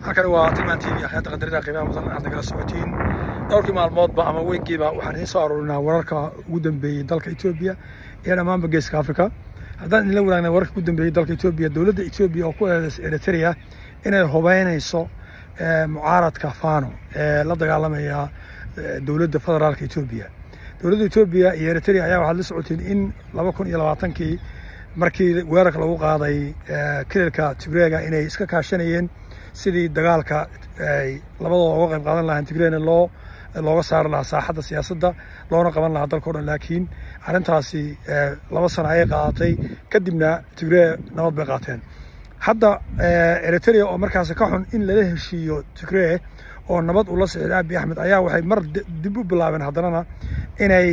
halkani waa tilmaan t v axyaadda qadarida qiimaha mudan aad nagala socotiin dhowrkii maalmoodba ama weegiiba waxaan idiin soo aruurinaa wararka ugu dambeeyey dalka etoobiya iyo dhammaanba geeska africa haddaan idinla wadaagna wararka ugu dambeeyey dalka etoobiya dowladda etoobiya oo ku eedeysa eritrea inay hubeynayso mucaaradka fano ee la dagaalamaya dowladda federaalka etoobiya dowladda etoobiya iyo eritrea ayaa waxaad la socotiin in laba kun iyo labaatankii markii weerarka lagu qaaday kililka tigreega inay iska kaashanayeen sidii dagaalka ay labadooda uga qayb qaadan lahaan tigreyna loo looga saari lahaa saaxadda siyaasadda loona qaban lahaa dalka o dhan laakiin arrintaasi laba sano ayay qaadatay kadibna tigree nabad bay qaateen hadda eritrea oo markaasi ka xun in lala heshiiyo tigree oo nabad ula socday abi axmed ayaa waxay mar dib u bilaabeen haddanana inay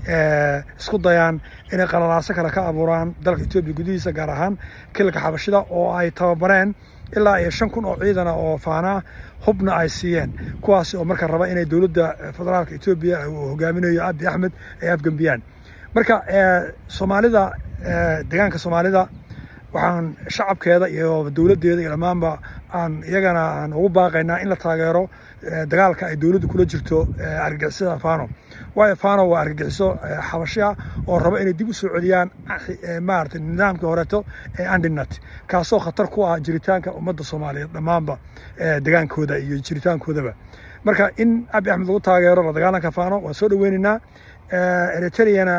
isku dayaan inay qalalaaso kale ka abuuraan dalka etoobiya gudihiisa gaar ahaan kililka xabashida oo ay tababareen ilaa iyo shan kun oo ciidana oo faanaa hubna ay siiyeen kuwaasi oo marka raba inay dowladda federaalka etoobiya uu hogaaminayo abi axmed ay afgembiyaan marka soomaalida deegaanka soomaalida waxaan shacabkeeda iyo dowladdeeda iyo dhammaanba aan iyagana aan ugu baaqaynaa in la taageero dagaalka ay dowladdu kula jirto argagixisada fano waayo fano waa argagixiso xabashia oo raba inay dib u soo celiyaan maarata nidaamkii horeeto ee andinat kaasoo khatar ku ah jiritaanka ummadda soomaaliyeed dhammaanba degaankooda iyo jiritaankoodaba marka in abi axmed lagu taageero la dagaalanka fano waan soo dhoweynaynaa eritreana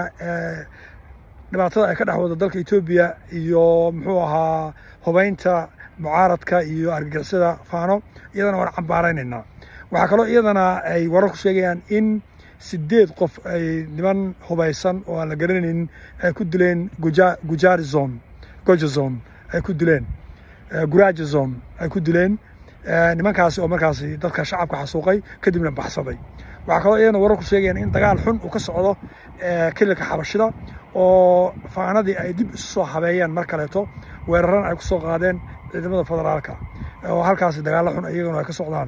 dhibaatada ay ka dhex wado dalka etoobiya iyo muxuu ahaa hubeynta mucaaradka iyo argagixisada fano iyadana waan cambaaraynaynaa waxaa kaloo iyadana ay wararku sheegayaan in sideed qof ay niman hubaysan oo aan la garanaynin ay ku dileen gujarizon gojazon ay ku dileen gurajazon ay ku dileen nimankaasi oo markaasi dadka shacabka xasuuqay kadibna baxsaday waxaa kaloo iyadana wararku sheegayaan in dagaal xun uu ka socdo kililka xabashida oo faanadii ay dib isu soo habeeyeen mar kaleeto weeraran ay ku soo qaadeen ciidamada federaalka oo halkaasi dagaalo xun iyaguna ay ka socdaan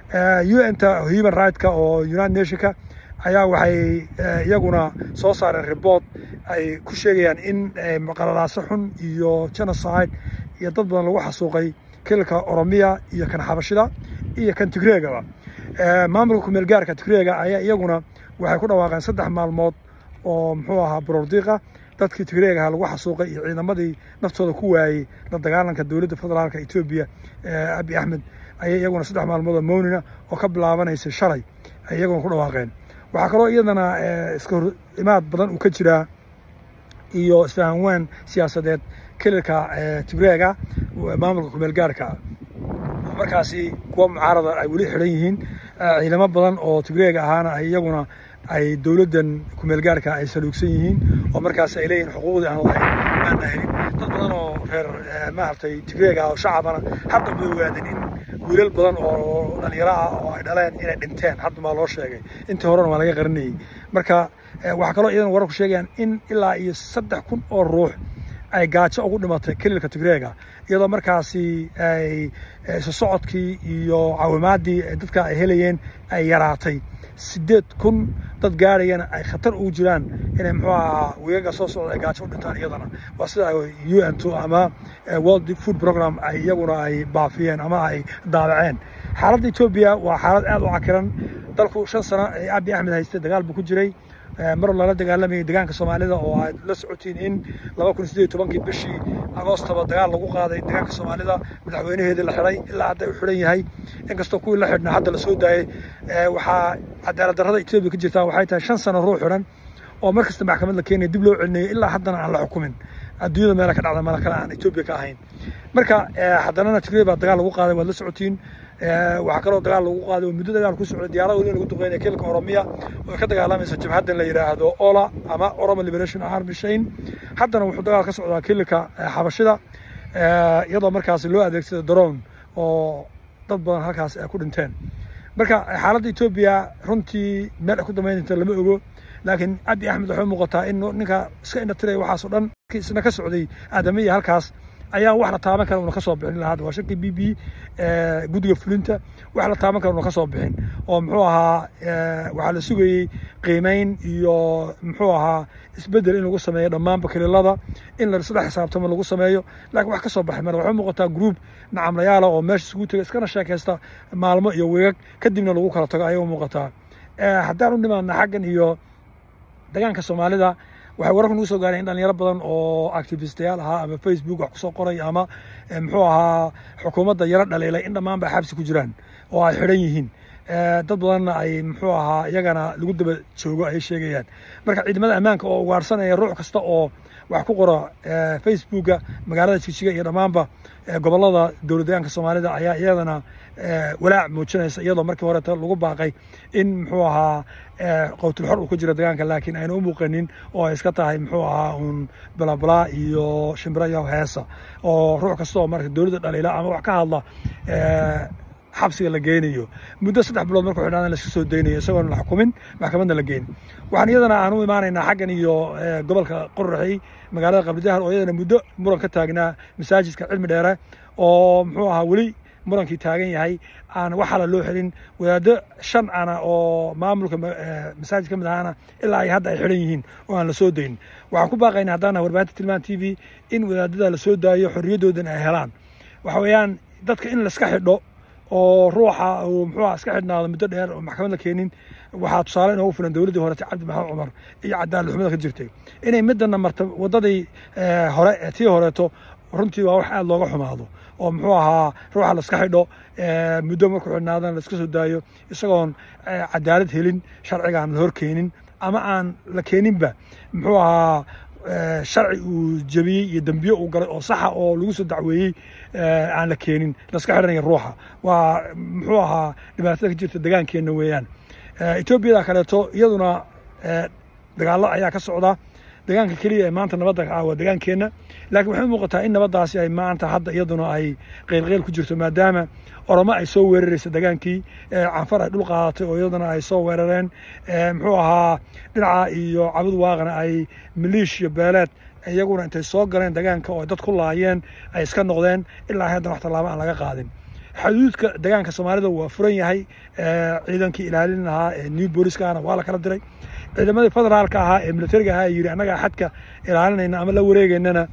un-ta human rightk oo united nationka ayaa waxay iyaguna soo saareen report ay ku sheegayaan in qalalaaso xun iyo genocide iyo dad badan lagu xasuuqay kililka oromiya iyo kan xabashida iyo kan tigreegaba maamulka kumeel gaarka tigreega ayaa iyaguna waxay ku dhawaaqeen saddex maalmood oo muxuu ahaa borordiiqa dadkii tigreegaha lagu xasuuqay iyo ciidamadii naftooda ku waayey la dagaalanka dowladda federaalka etoobiya abi axmed ayay iyaguna saddex maalmood oo mownina oo ka bilaabanaysa shalay ay iyaguna ku dhawaaqeen waxaa kaloo iyadana iska hor imaad badan uu ka jiraa iyo isfahanwaan siyaasadeed kililka tigreega maamulka kumeel gaarka markaasi kuwa mucaarada ay weli xidhan yihiin ciidamo badan oo tigreega ahaana ay iyaguna ay dowladdan kumeel gaarka ay saluugsan yihiin oo markaas ay leeyihin xuquuqdii aan lahayn aana helin dad badan oo reer maaragtay tigreega oo shacabana hadda ma ogaadeen in wiilal badan oo dhalinyaro ah oo ay dhaleen inay dhinteen hadda maa loo sheegay intii horena waa laga qarinayey marka waxaa kaloo iyadana wararku sheegayaan in ilaa iyo saddex kun oo ruux ay gaajo ugu dhimatay kililka tigreega iyadoo markaasi ay isu socodkii iyo caawimaadii dadka ay helayeen ay yaraatay sideed kun dad gaarayana ay khatar ugu jiraan inay muxuu ahaa weegaga soo socda ay gaajo u dhintaan iyadana waa sida u n t ama world food program ay iyaguna ay baafiyeen ama ay daabaceen xaaladda etoobiya waa xaalad aad u cakiran dalku shan sano ee abi axmed haystay dagaal buu ku jiray mar lala dagaalamayay deegaanka soomaalida oo aad la socotiin in laba kun sideed tobankii bishii agoostaba dagaal lagu qaaday deegaanka soomaalida madaxweynaheedii la xidhay ilaa hadda u xidhan yahay inkastoo kuwii la xidhnaa hadda lasoo daayey waxaa cadaalad darrada etoobiya ka jirtaa waxay tahay shan sano ruux xidhan oo mar kasta maxkamad la keenaya dib loo celinayay ilaa haddana aan la xukumin adduunyada meela ka dhacda mala kale aan etoobiya ka ahayn marka haddanana tigrey baa dagaal lagu qaaday waad la socotiin waxaa kaloo dagaal lagu qaaday oo muddo dagaal ku socday diyaarada weli lagu duqeynaya kilka oromiya oo ka dagaalamaysa jabhaddan la yidhaahdo ola ama oromo liberation army shane haddana wuxuu dagaal ka socdaa kilka xabashida iyadoo markaasi loo adeegsada daroon oo dad badan halkaas ay ku dhinteen marka xaaladda etoobiya runtii meel ay ku dambaynta lama ogo laakiin abi axmed waxay muuqataa in ninka iska indhatiraya waxaasoo dhan isna ka socday aadamiya halkaas ayaan wax la taaban kara una ka soo bixin lahaa waa shirkii b b guddiga fulinta wax la taaban kara una ka soo bixin oo muxuu ahaa waxaa la sugayey qiimeyn iyo muxuu ahaa isbeddel in lagu sameeyo dhammaanba kililada in la isla xisaabtamo lagu sameeyo laakiin wax ka soo baxay mar waxay muuqataa group nacamlayaala oo meesha isugu tegay iskana sheekaysta maalmo iyo weegag kadibna lagu kala tago ayay u muuqataa haddaan u nimaadna xaggan iyo degaanka soomaalida waxay wararku nagu soo gaareen in dhalinyaro badan oo activistayaal ahaa ama facebook wax kusoo qoray ama muxuu ahaa xukuumadda yaro dhaliilay in dhammaan ba xabsi ku jiraan oo ay xidhan yihiin dad badanna ay muxuu ahaa iyagana lagu daba joogo ay sheegayaan marka ciidamada ammaanka oo ugaarsanaya ruux kasta oo wax ku qora facebooka magaalada jigjiga iyo dhammaanba gobollada dowlad deegaanka soomaalida ayaa iyadana walaac muujinaysa iyadoo markii horeeta lagu baaqay in muxuu ahaa qowtulxor uu ku jiro deegaanka laakiin ayna u muuqanin oo ay iska tahay muxuu ahaa uun balabala iyo shimbiro iyo heesa oo ruux kasta oo marka dowladda dhaliila ama wax ka hadla xabsiga la geynayo muddo saddex bilood markuu xidhaana la iska soo daynayo isagoona la xukumin maxkamadna la geyn waxaan iyadana aan u imaanaynaa xaggan iyo gobolka qoraxey magaalada qabridahar oo iyadana muddo muran ka taagnaa masaajidka cilmi dheere oo muxuu ahaa weli murankii taagan yahay aan waxala loo xelin wadaaddo shan ana oo maamulka masaajid ka mid ahaana ilaa ay hadda ay xidhan yihiin oo aan la soo dayn waxaan ku baaqaynaa haddaana warbaahinta tilmaan t v in wadaadada la soo daayo xorriyadoodan ay helaan waxa weeyaan dadka in laiska xidho oo ruuxa uu muxuu aha iska xidhnaado muddo dheer oo maxkamad la keenin waxaa tusaale inoogu filan dowladdii horete cabdi maxamed cumar iyo cadaalad xumada ka jirtay inay midana marta waddadii hore tii horeeto runtii waa wax aad looga xumaado oo muxuu ahaa ruuxa la iska xidho muddo markuu xidhnaadana la iska soo daayo isagoon cadaalad helin sharcigaan la hor keenin ama aan la keeninba muxuu ahaa sharci uu jebiyey iyo dembiye uu galay oo saxa oo lagu soo dacweeyey aan la keenin laska xidhanaya ruuxa waa muxuu ahaa dhibaatada ka jirta degaankeenna weeyaan etoobiyada kaleeto iyaduna dagaallo ayaa ka socda degaanka keliya ee maanta nabadda ah waa degaankeenna laakiin waxay u muuqataa in nabaddaasi ay maanta hadda iyaduna ay qeylqeyl ku jirto maadaama oromo ay soo weeraraysa degaankii canfar ay dhul qaadatay oo iyaduna ay soo weerareen muxuu ahaa dhinaca iyo cabud waaqana ay maliishiya beeleed iyaguna intay soo galeen degaanka oo dad ku laayeen ay iska noqdeen ilaa haddana wax tallaabo aan laga qaadin xuduudka degaanka soomaalida waa furan yahay ciidankii ilaalin lahaa ee new booliskana waa la kala diray ciidamadii federaalka ahaa ee militariga ahaa yidhi annagaa xadka ilaalinayna ama la wareegaynana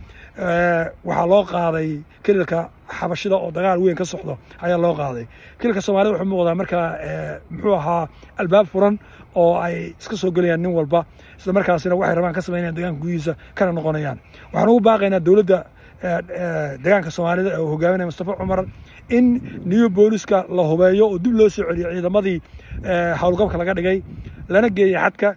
waxaa loo qaaday kililka xabashida oo dagaal weyn ka socdo ayaa loo qaaday kililka soomaalida wuxuu muuqdaa markaa muxuu ahaa albaab furan oo ay iska soo gelayaan nin walba isla markaasina waxay rabaan ka samaynayaan degaanka gudihiisa kana noqonayaan waxaan ugu baaqaynaa dowladda degaanka soomaalida ee uu hogaaminaya mustafa cumar in new booliska la hubeeyo oo dib loo soo celiyo ciidamadii howlgabka laga dhigay lana geeya xadka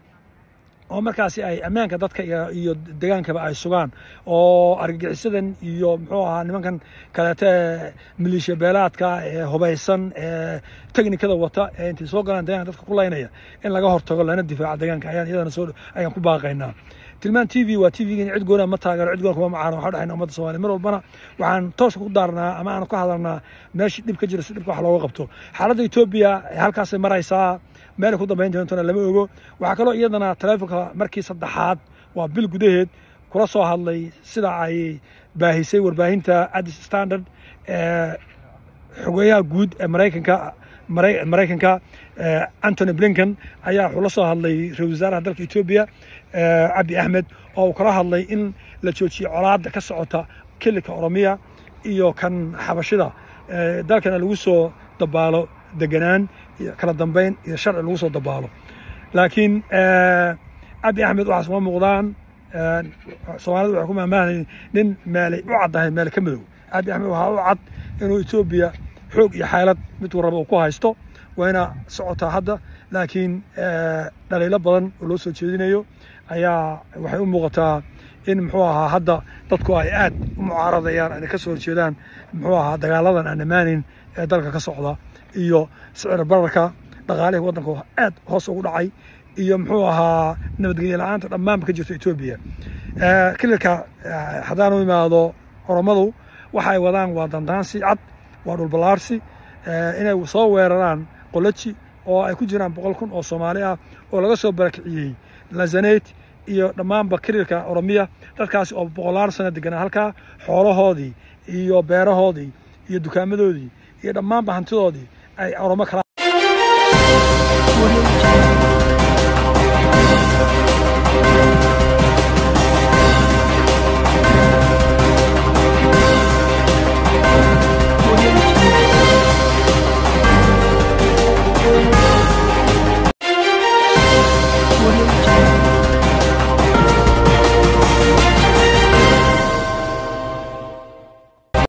oo markaasi ay ammaanka dadka iyo degaankaba ay sugaan oo argagixisadan iyo muxuu ahaa nimankan kaleete maliisha beelaadka ee hubaysan ee teknikada wata ee intay soo galaan degaanka dadka ku laynaya in laga hortago lana difaaco degaanka ayaan iyadana soo ayaan ku baaqaynaa tilmaan t v waa t v cid goona ma taageero cid goona kuma macaano waxaa dhexayna ummadda soomaliya mar walbana waxaan tooska ku daarnaa ama aan ka hadalnaa meeshii dhib ka jira si dhibka wax looga qabto xaaladda etoobiya halkaasay maraysaa meel ku dambayn doontona lama ogo waxaa kaloo iyadana taleefonka markii saddexaad waa bil gudaheed kula soo hadlay sida ay baahisay warbaahinta addis standard xogeyaha guud ee maraykanka maraykanka antony blinken ayaa wuxuu la soo hadlay ra-isul wasaaraha dalka etoobiya cabdi axmed oo uu kala hadlay in la joojiyo colaadda ka socota kililka oromiya iyo kan xabashida dalkana lagu soo dabaalo deganaan iyo kala dambayn iyo sharci lagu soo dabaalo laakiin cabdi axmed waxaas uma muuqdaan soomaalida waxay ku maamaahay nin meelay u caddahay meele ka madow cabdi axmed waxaa u cad inuu etoobiya xoog iyo xeelad midkuu raba uu ku haysto wayna socotaa hadda laakiin dhaliilo badan oo loo soo jeedinayo ayaa waxay u muuqataa in muxuu ahaa hadda dadku ay aad u mucaaradayaan ay ka soo horjeedaan muxuu ahaa dagaaladan aan dhamaanin ee dalka ka socda iyo sicir bararka dhaqaalihii waddanka aad hoos ugu dhacay iyo muxuu ahaa nabadgelye la-aanta dhammaanba ka jirta etoobiya kililka haddaan u imaado oromadu waxay wadaan waa dandaansi cad waa dhulballaarsi inay soo weeraraan qolaji oo ay ku jiraan boqol kun oo soomaali ah oo laga soo barakiciyey lazanet iyo dhammaanba kirilka oromiya dadkaasi oo boqolaal sano deganaa halkaa xoolahoodii iyo beerahoodii iyo dukaamadoodii iyo dhammaanba hantidoodii ay oromo kala